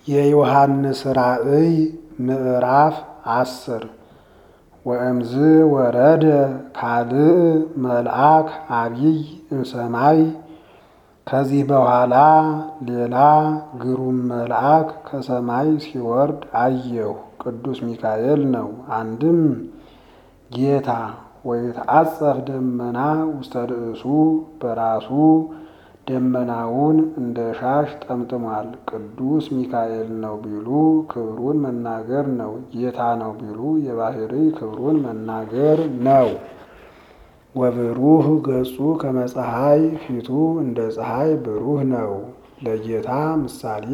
የዮሐንስ ራእይ ምዕራፍ አስር ወእምዝ ወረደ ካልእ መልአክ አቢይ እምሰማይ ከዚህ በኋላ ሌላ ግሩም መልአክ ከሰማይ ሲወርድ አየሁ። ቅዱስ ሚካኤል ነው። አንድም ጌታ ወይትዓጸፍ ደመና ውስተ ርእሱ በራሱ ደመናውን እንደ ሻሽ ጠምጥሟል። ቅዱስ ሚካኤል ነው ቢሉ ክብሩን መናገር ነው። ጌታ ነው ቢሉ የባህሪ ክብሩን መናገር ነው። ወብሩህ ገጹ ከመ ፀሐይ ፊቱ እንደ ፀሐይ ብሩህ ነው። ለጌታ ምሳሌ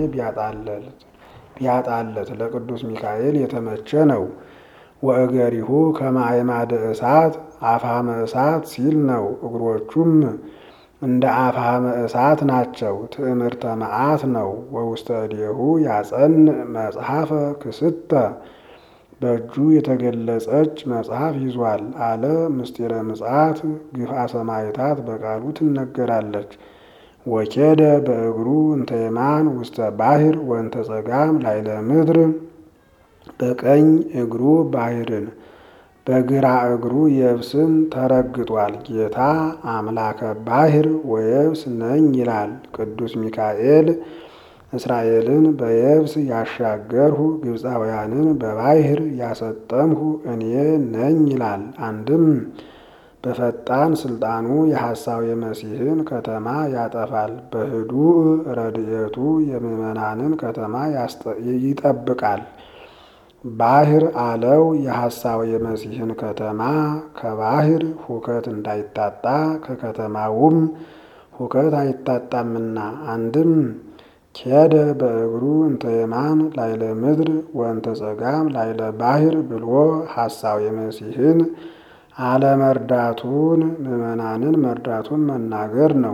ቢያጣለት ለቅዱስ ሚካኤል የተመቸ ነው። ወእገሪሁ ከመ አዕማደ እሳት አፍሃመ እሳት ሲል ነው። እግሮቹም እንደ አፍሃመ እሳት ናቸው። ትዕምርተ መዓት ነው። ወውስተ እዴሁ ያጸንዕ መጽሐፈ ክስተ በእጁ የተገለጸች መጽሐፍ ይዟል አለ። ምስጢረ ምጽአት ግፍአ ሰማዕታት በቃሉ ትነገራለች። ወኬደ በእግሩ እንተ የማን ውስተ ባሕር ወንተ ጸጋም ላይለ ምድር በቀኝ እግሩ ባሕርን በግራ እግሩ የብስን ተረግጧል። ጌታ አምላከ ባሕር ወየብስ ነኝ ይላል። ቅዱስ ሚካኤል እስራኤልን በየብስ ያሻገርሁ ግብፃውያንን በባሕር ያሰጠምሁ እኔ ነኝ ይላል። አንድም በፈጣን ስልጣኑ የሐሳዌ መሲሕን ከተማ ያጠፋል። በህዱእ ረድኤቱ የምዕመናንን ከተማ ይጠብቃል። ባሕር አለው የሐሳዌ መሲሕን ከተማ ከባሕር ሁከት እንዳይታጣ ከከተማውም ሁከት አይታጣምና። አንድም ኬደ በእግሩ እንተ የማን ላይለ ምድር ወንተ ጸጋም ላይለ ባሕር ብሎ ሐሳዌ መሲሕን አለመርዳቱን ምዕመናንን መርዳቱን መናገር ነው።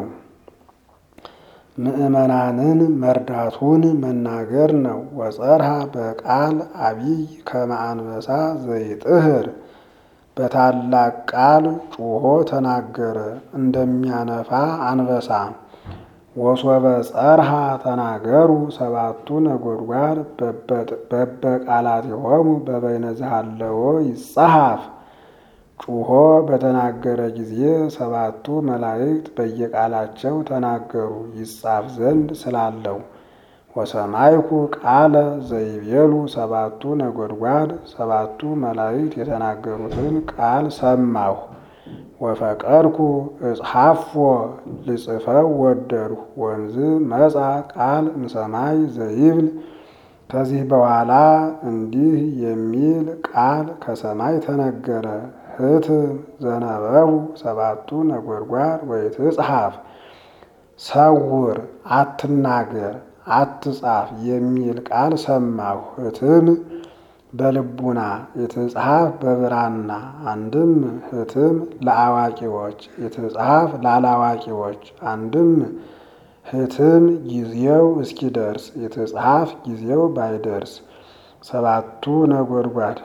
ምዕመናንን መርዳቱን መናገር ነው። ወጸርሃ በቃል አቢይ ከመ አንበሳ ዘይጥህር በታላቅ ቃል ጩሆ ተናገረ እንደሚያነፋ አንበሳ። ወሶበ ጸርሃ ተናገሩ ሰባቱ ነጎድጓድ በበቃላቲሆሙ በበይነ ዘሃለዎ ይጸሐፍ ጩሆ በተናገረ ጊዜ ሰባቱ መላእክት በየቃላቸው ተናገሩ ይጻፍ ዘንድ ስላለው። ወሰማይኩ ቃለ ዘይቤሉ ሰባቱ ነጎድጓድ ሰባቱ መላእክት የተናገሩትን ቃል ሰማሁ። ወፈቀድኩ እጽሐፎ ልጽፈው ወደድሁ። ወንዝ መጻ ቃል እምሰማይ ዘይብል ከዚህ በኋላ እንዲህ የሚል ቃል ከሰማይ ተነገረ። ህትም ዘነበቡ ሰባቱ ነጎድጓድ ወይትጽሐፍ ሰውር፣ አትናገር፣ አትጻፍ የሚል ቃል ሰማሁ። ህትም በልቡና የትጽሐፍ በብራና አንድም ህትም ለአዋቂዎች የትጽሐፍ ላላዋቂዎች አንድም ህትም ጊዜው እስኪደርስ የትጽሐፍ ጊዜው ባይደርስ ሰባቱ ነጎድጓድ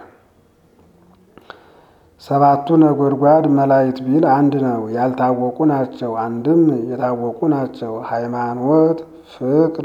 ሰባቱ ነጎድጓድ መላእክት ቢል አንድ ነው። ያልታወቁ ናቸው። አንድም የታወቁ ናቸው። ሃይማኖት፣ ፍቅር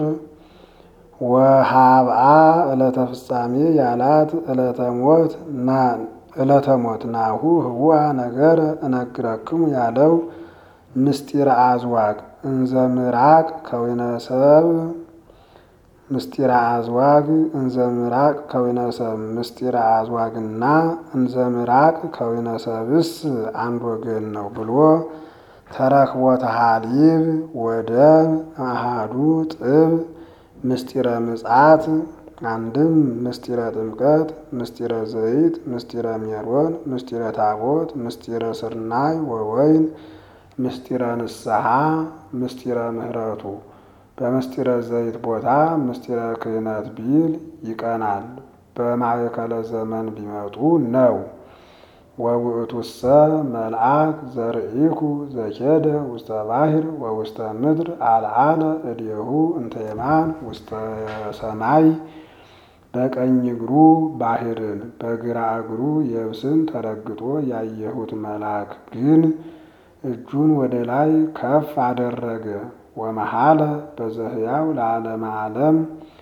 ወሃብአ ዕለተ ፍጻሜ ያላት ዕለተ ሞት ዕለተ ሞት ናሁ ህዋ ነገረ እነግረክሙ ያለው ምስጢረ አዝዋግ እንዘ ምራቅ ከዊነ ሰብ ምስጢረ አዝዋግ እንዘ ምራቅ ከዊነ ሰብ ምስጢረ አዝዋግና እንዘ ምራቅ ከዊነ ሰብስ አንድ ወገን ነው ብሎ ተረክቦተ ሀሊብ ወደም አሃዱ ጥብ ምስጢረ ምጽአት አንድም ምስጢረ ጥምቀት፣ ምስጢረ ዘይት፣ ምስጢረ ሜሮን፣ ምስጢረ ታቦት፣ ምስጢረ ስርናይ ወወይን፣ ምስጢረ ንስሐ፣ ምስጢረ ምሕረቱ በምስጢረ ዘይት ቦታ ምስጢረ ክህነት ቢል ይቀናል። በማእከለ ዘመን ቢመጡ ነው። ወውእቱሰ መልአክ ዘርኢኩ ዘኬደ ውስተ ባሕር ወውስተ ምድር አልዓለ እዴሁ እንተ የማን ውስተ ሰማይ በቀኝ እግሩ ባሕርን በግራ እግሩ የብስን ተረግጦ ያየሁት መልአክ ግን እጁን ወደ ላይ ከፍ አደረገ። ወመሐለ በዘህያው ለዓለመ ዓለም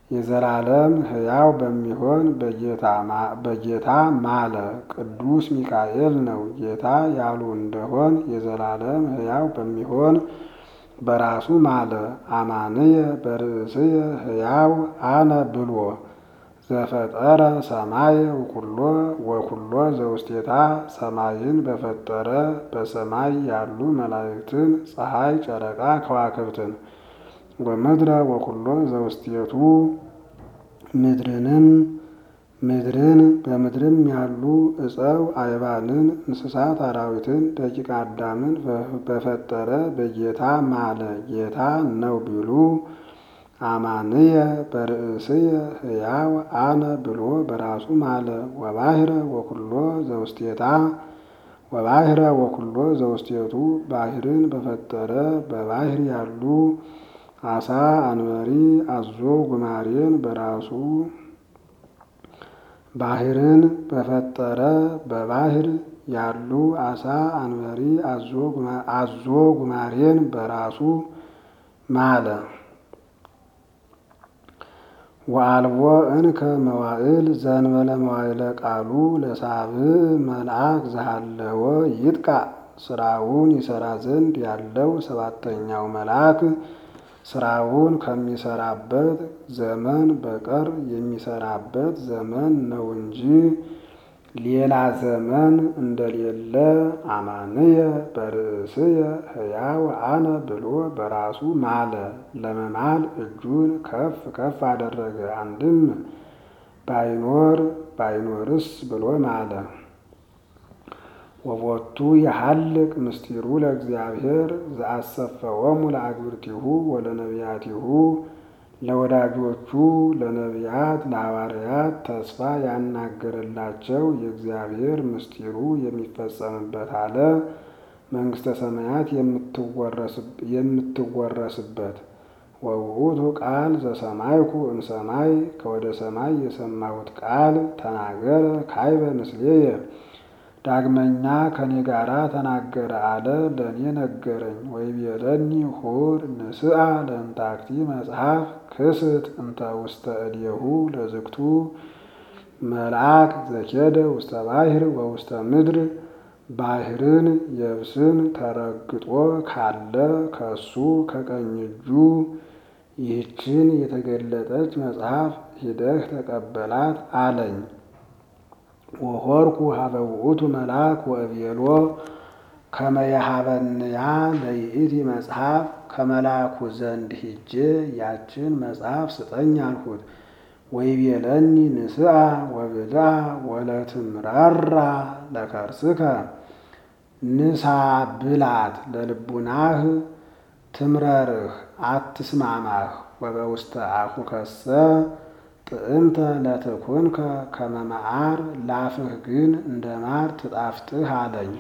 የዘላለም ሕያው በሚሆን በጌታ ማለ። ቅዱስ ሚካኤል ነው። ጌታ ያሉ እንደሆን የዘላለም ሕያው በሚሆን በራሱ ማለ። አማንየ በርእስየ ሕያው አነ ብሎ ዘፈጠረ ሰማይ ወኩሎ ወኩሎ ዘውስቴታ ሰማይን በፈጠረ በሰማይ ያሉ መላእክትን ፀሐይ፣ ጨረቃ፣ ከዋክብትን ወምድረ ወኩሎ ዘውስቴቱ ምድርንም ምድርን በምድርም ያሉ እፀው አይባንን እንስሳት አራዊትን ደቂቀ አዳምን በፈጠረ በጌታ ማለ። ጌታ ነው ቢሉ አማንየ በርእስየ ሕያው አነ ብሎ በራሱ ማለ። ወባሕረ ወኩሎ ዘውስቴታ ወባሕረ ወኩሎ ዘውስቴቱ ባሕርን በፈጠረ በባሕር ያሉ አሳ፣ አንበሪ፣ አዞ፣ ጉማሬን በራሱ ባሕርን በፈጠረ በባሕር ያሉ አሳ፣ አንበሪ፣ አዞ፣ ጉማሬን በራሱ ማለ። ወአልቦ እንከ መዋዕል ዘእንበለ መዋዕለ ቃሉ ለሳብዕ መልአክ ዘሃለወ ይጥቃ ስራውን ይሰራ ዘንድ ያለው ሰባተኛው መልአክ ስራውን ከሚሰራበት ዘመን በቀር የሚሰራበት ዘመን ነው እንጂ ሌላ ዘመን እንደሌለ አማንየ በርእስየ ሕያው አነ ብሎ በራሱ ማለ። ለመማል እጁን ከፍ ከፍ አደረገ። አንድም ባይኖር ባይኖርስ ብሎ ማለ። ወቦቱ የሐልቅ ምስጢሩ ለእግዚአብሔር ዘአሰፈወሙ ለአግብርቲሁ ወለነቢያቲሁ ለወዳጆቹ ለነቢያት ለሐዋርያት ተስፋ ያናገረላቸው የእግዚአብሔር ምስጢሩ የሚፈጸምበት አለ። መንግሥተ ሰማያት የምትወረስበት ወውእቱ ቃል ዘሰማይኩ እምሰማይ ከወደ ሰማይ የሰማሁት ቃል ተናገረ ካይበ ምስሌየ ዳግመኛ ከኔ ጋራ ተናገረ አለ። ለእኔ ነገረኝ። ወይቤለኒ ሁር ንስአ ለእንታክቲ መጽሐፍ ክስት እንተ ውስተ እዴሁ ለዝግቱ መልአክ ዘኬደ ውስተ ባሕር ወውስተ ምድር ባሕርን የብስን ተረግጦ ካለ ከሱ ከቀኝ እጁ ይህችን የተገለጠች መጽሐፍ ሂደህ ተቀበላት አለኝ። ወሆርኩ ሀበ ውእቱ መልአክ ወእቤሎ ከመ የሀበንያ ለይእቲ መጽሐፍ ከመልአኩ ዘንድ ሂጄ ያችን መጽሐፍ ስጠኝ አልሁት። ወይቤለኒ ንስአ ወብልዓ ወለትምራራ ለከርስከ ንሳ ብላት ለልቡናህ ትምረርህ አትስማማህ ወበውስተ አፉከሰ ጥዕምተ ለትኩንከ ከመ መዓር ላፍህ ግን እንደ ማር ትጣፍጥህ አለኝ።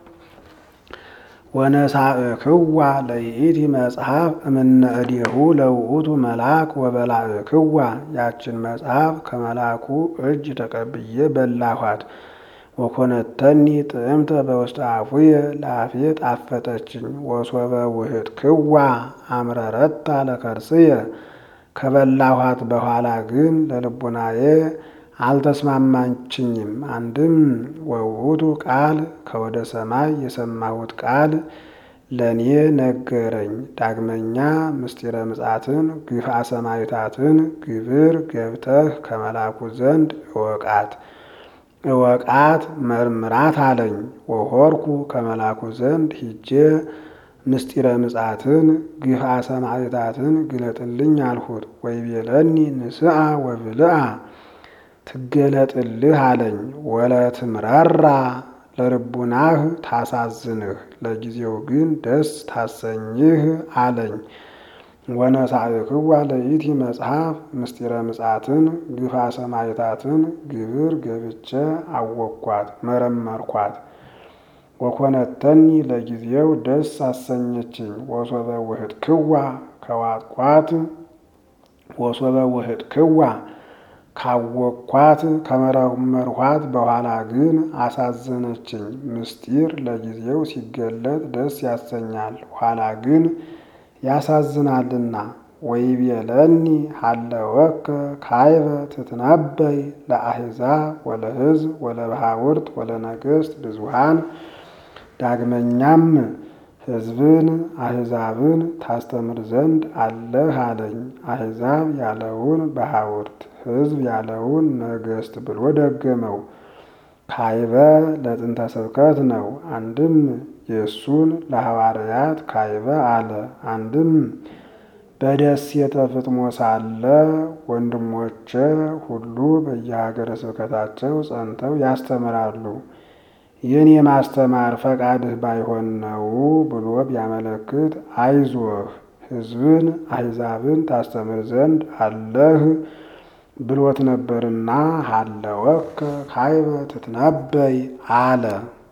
ወነሳእክዋ ለይእቲ መጽሐፍ እምነ እዴሁ ለውእቱ መልአክ ወበላእክዋ ያችን መጽሐፍ ከመልአኩ እጅ ተቀብዬ በላኋት። ወኮነተኒ ጥዕምተ በውስተ አፉየ ለአፌ ጣፈጠችኝ። ወሶበ ውህጥክዋ አምረረታ ለከርስየ ከበላኋት በኋላ ግን ለልቡናዬ አልተስማማችኝም። አንድም ወውእቱ ቃል ከወደ ሰማይ የሰማሁት ቃል ለእኔ ነገረኝ። ዳግመኛ ምስጢረ ምጻትን ግፋ ሰማይታትን ግብር ገብተህ ከመላኩ ዘንድ እወቃት እወቃት መርምራት አለኝ። ወሆርኩ ከመላኩ ዘንድ ሂጄ ምስጢረ ምጻትን ግፋ ሰማዕታትን ግለጥልኝ አልሁት። ወይቤለኒ ንስአ ወብልዓ ትገለጥልህ አለኝ። ወለትምራራ ለልቡናህ ታሳዝንህ ለጊዜው ግን ደስ ታሰኝህ አለኝ። ወነሳእክዋ ለይእቲ መጽሐፍ ምስጢረ ምጻትን ግፋ ሰማዕታትን ግብር ገብቼ አወቅኳት መረመርኳት። ወኮነተኒ ለጊዜው ደስ አሰኘችኝ። ወሶበ ውህጥክዋ ከዋጥቋት ወሶበ ውህጥክዋ ካወቅኳት ከመረመርኳት በኋላ ግን አሳዘነችኝ። ምስጢር ለጊዜው ሲገለጥ ደስ ያሰኛል፣ ኋላ ግን ያሳዝናልና። ወይቤለኒ ሀለወከ ካይበ ትትነበይ ለአሕዛብ ወለሕዝብ ወለባሕውርት ወለነገሥት ብዙኃን። ዳግመኛም ሕዝብን አሕዛብን ታስተምር ዘንድ አለህ አለኝ። አሕዛብ ያለውን ባሕውርት፣ ሕዝብ ያለውን ነገሥት ብሎ ደገመው። ካይበ ለጥንተ ስብከት ነው። አንድም የእሱን ለሐዋርያት ካይበ አለ። አንድም በደሴተ ፍጥሞ ሳለ ወንድሞቼ ሁሉ በየሀገረ ስብከታቸው ጸንተው ያስተምራሉ፣ ይህን የማስተማር ፈቃድህ ባይሆን ነው ብሎ ቢያመለክት አይዞህ ሕዝብን አሕዛብን ታስተምር ዘንድ አለህ ብሎት ነበርና ሀለወከ ካይበ ትትነበይ አለ።